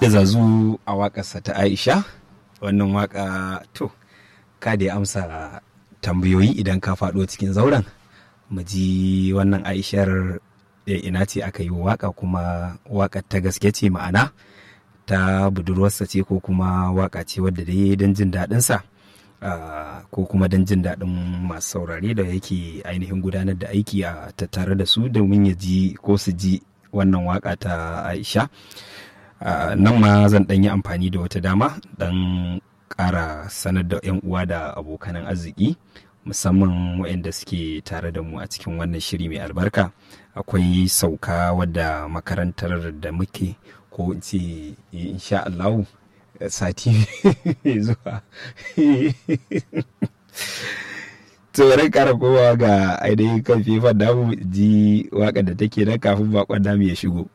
da zazu a waƙarsa ta aisha wannan waƙa to ka da ya amsa tambayoyi idan ka faɗo cikin zauren mu ji wannan aishar ina ce aka yi waƙa kuma waƙar ta gaske ce ma'ana ta budurwarsa ce ko kuma waƙa ce wadda dai don jin daɗinsa ko kuma don jin daɗin masu saurare da yake ainihin gudanar da aiki a tattare da su domin ya ji ko su ji wannan waƙa ta aisha nan ma zan ɗan yi amfani da wata dama dan ƙara sanar da 'yan uwa da abokanan arziki musamman waɗanda suke tare da mu a cikin wannan shiri mai albarka akwai sauka wadda makarantar da muke ko in ce insha Allahu sati mai zuwa tsoron kara kowa ga ainihin kan fifan damu ji waka da take nan kafin bakon damu ya shigo